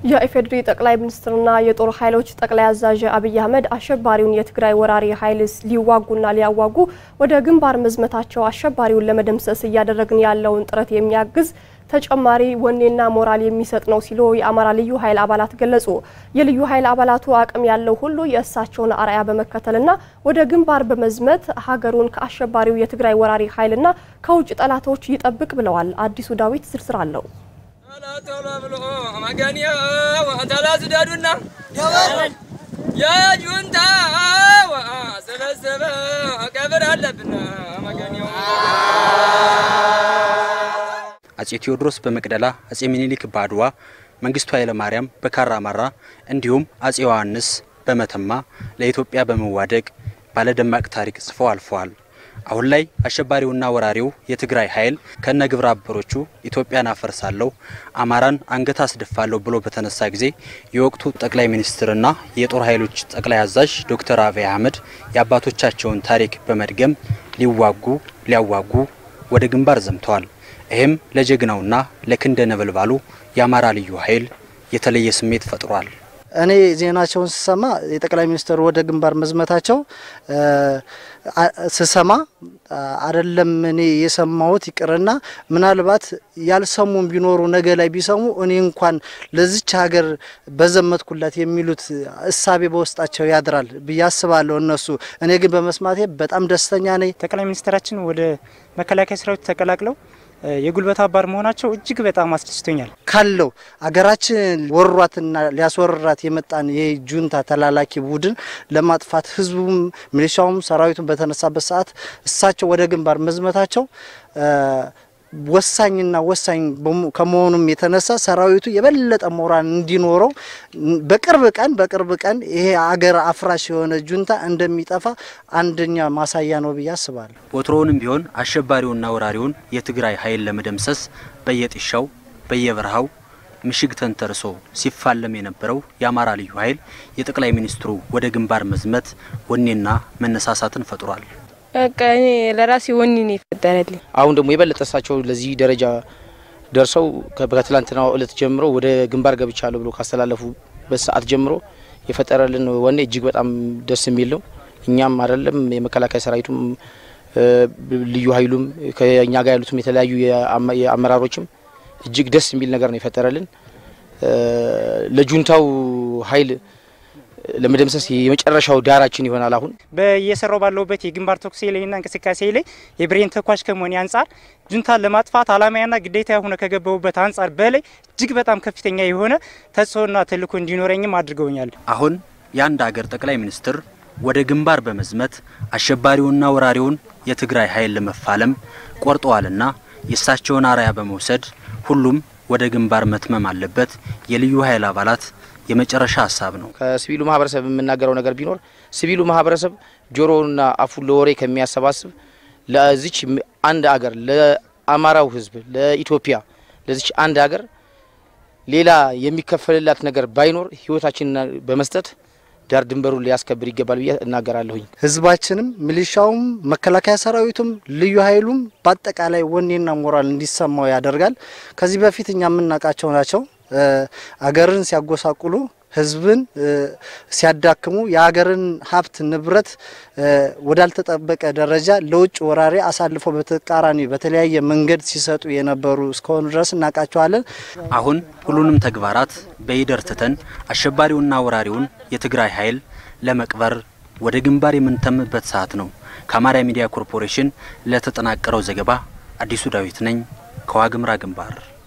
የኢፌዴሪ ጠቅላይ ሚኒስትርና የጦር ኃይሎች ጠቅላይ አዛዥ አብይ አህመድ አሸባሪውን የትግራይ ወራሪ ኃይል ሊዋጉና ሊያዋጉ ወደ ግንባር መዝመታቸው አሸባሪውን ለመደምሰስ እያደረግን ያለውን ጥረት የሚያግዝ ተጨማሪ ወኔና ሞራል የሚሰጥ ነው ሲሉ የአማራ ልዩ ኃይል አባላት ገለጹ። የልዩ ኃይል አባላቱ አቅም ያለው ሁሉ የእሳቸውን አርአያ በመከተልና ወደ ግንባር በመዝመት ሀገሩን ከአሸባሪው የትግራይ ወራሪ ኃይልና ከውጭ ጠላቶች ይጠብቅ ብለዋል። አዲሱ ዳዊት ዝርዝር አለው። የጁንታ ሰበሰበ ቀብር አለብን አጼ ቴዎድሮስ በመቅደላ፣ አጼ ሚኒሊክ በአድዋ፣ መንግስቱ ኃይለ ማርያም በካራ ማራ እንዲሁም አጼ ዮሐንስ በመተማ ለኢትዮጵያ በመዋደቅ ባለደማቅ ታሪክ ጽፈው አልፈዋል። አሁን ላይ አሸባሪውና ወራሪው የትግራይ ኃይል ከነ ግብረ አበሮቹ ኢትዮጵያን አፈርሳለሁ፣ አማራን አንገት አስደፋለሁ ብሎ በተነሳ ጊዜ የወቅቱ ጠቅላይ ሚኒስትርና የጦር ኃይሎች ጠቅላይ አዛዥ ዶክተር አብይ አህመድ የአባቶቻቸውን ታሪክ በመድገም ሊዋጉ ሊያዋጉ ወደ ግንባር ዘምተዋል። ይህም ለጀግናውና ለክንደ ነበልባሉ የአማራ ልዩ ኃይል የተለየ ስሜት ፈጥሯል። እኔ ዜናቸውን ስሰማ የጠቅላይ ሚኒስትሩ ወደ ግንባር መዝመታቸው ስሰማ አይደለም እኔ የሰማሁት ይቅርና ምናልባት ያልሰሙም ቢኖሩ ነገ ላይ ቢሰሙ እኔ እንኳን ለዚች ሀገር በዘመትኩላት የሚሉት እሳቤ በውስጣቸው ያድራል ብዬ አስባለሁ። እነሱ እኔ ግን በመስማቴ በጣም ደስተኛ ነኝ። ጠቅላይ ሚኒስትራችን ወደ መከላከያ ሰራዊት ተቀላቅለው የጉልበት አባር መሆናቸው እጅግ በጣም አስደስቶኛል። ካለው አገራችን ወሯትና ሊያስወርራት የመጣን የጁንታ ተላላኪ ቡድን ለማጥፋት ህዝቡም ሚሊሻውም ሰራዊቱም በተነሳበት ሰዓት እሳቸው ወደ ግንባር መዝመታቸው ወሳኝና ወሳኝ ከመሆኑም የተነሳ ሰራዊቱ የበለጠ ሞራል እንዲኖረው በቅርብ ቀን በቅርብ ቀን ይሄ አገር አፍራሽ የሆነ ጁንታ እንደሚጠፋ አንደኛ ማሳያ ነው ብዬ አስባለሁ። ወትሮውንም ቢሆን አሸባሪውና ወራሪውን የትግራይ ኃይል ለመደምሰስ በየጥሻው በየበረሃው ምሽግ ተንተርሶ ሲፋለም የነበረው የአማራ ልዩ ኃይል የጠቅላይ ሚኒስትሩ ወደ ግንባር መዝመት ወኔና መነሳሳትን ፈጥሯል። በቃ እኔ ለራሴ ወኔ ነው የፈጠረልኝ። አሁን ደግሞ የበለጠ እሳቸው ለዚህ ደረጃ ደርሰው ከትላንትናው እለት ጀምሮ ወደ ግንባር ገብቻለሁ ብሎ ካስተላለፉበት ሰዓት ጀምሮ የፈጠረልን ወኔ እጅግ በጣም ደስ የሚል ነው። እኛም አይደለም የመከላከያ ሰራዊቱም ልዩ ኃይሉም ከእኛ ጋር ያሉትም የተለያዩ የአመራሮችም እጅግ ደስ የሚል ነገር ነው የፈጠረልን። ለጁንታው ኃይል ለመደምሰስ የመጨረሻው ዳራችን ይሆናል። አሁን በየሰራው ባለውበት የግንባር ተኩሴ ላይና እንቅስቃሴ ላይ የብሬን ተኳሽ ከመሆኔ አንጻር ጁንታን ለማጥፋት አላማያና ግዴታ የሆነ ከገባሁበት አንጻር በላይ እጅግ በጣም ከፍተኛ የሆነ ተጽዕኖና ተልዕኮ እንዲኖረኝም አድርገውኛል። አሁን የአንድ ሀገር ጠቅላይ ሚኒስትር ወደ ግንባር በመዝመት አሸባሪውና ወራሪውን የትግራይ ኃይል ለመፋለም ቆርጠዋልና የእሳቸውን አርአያ በመውሰድ ሁሉም ወደ ግንባር መትመም አለበት የልዩ ኃይል አባላት የመጨረሻ ሀሳብ ነው። ከሲቪሉ ማህበረሰብ የምናገረው ነገር ቢኖር ሲቪሉ ማህበረሰብ ጆሮና አፉን ለወሬ ከሚያሰባስብ ለዚች አንድ አገር ለአማራው ሕዝብ ለኢትዮጵያ ለዚች አንድ አገር ሌላ የሚከፈልላት ነገር ባይኖር ህይወታችንን በመስጠት ዳር ድንበሩን ሊያስከብር ይገባል ብዬ እናገራለሁኝ። ህዝባችንም ሚሊሻውም መከላከያ ሰራዊቱም ልዩ ኃይሉም በአጠቃላይ ወኔና ሞራል እንዲሰማው ያደርጋል። ከዚህ በፊት እኛ የምናውቃቸው ናቸው አገርን ሲያጎሳቁሉ ህዝብን ሲያዳክሙ የሀገርን ሀብት ንብረት ወዳልተጠበቀ ደረጃ ለውጭ ወራሪ አሳልፎ በተቃራኒ በተለያየ መንገድ ሲሰጡ የነበሩ እስከሆኑ ድረስ እናውቃቸዋለን። አሁን ሁሉንም ተግባራት በይደር ትተን አሸባሪውና ወራሪውን የትግራይ ኃይል ለመቅበር ወደ ግንባር የምንተምበት ሰዓት ነው። ከአማራ ሚዲያ ኮርፖሬሽን ለተጠናቀረው ዘገባ አዲሱ ዳዊት ነኝ ከዋግምራ ግንባር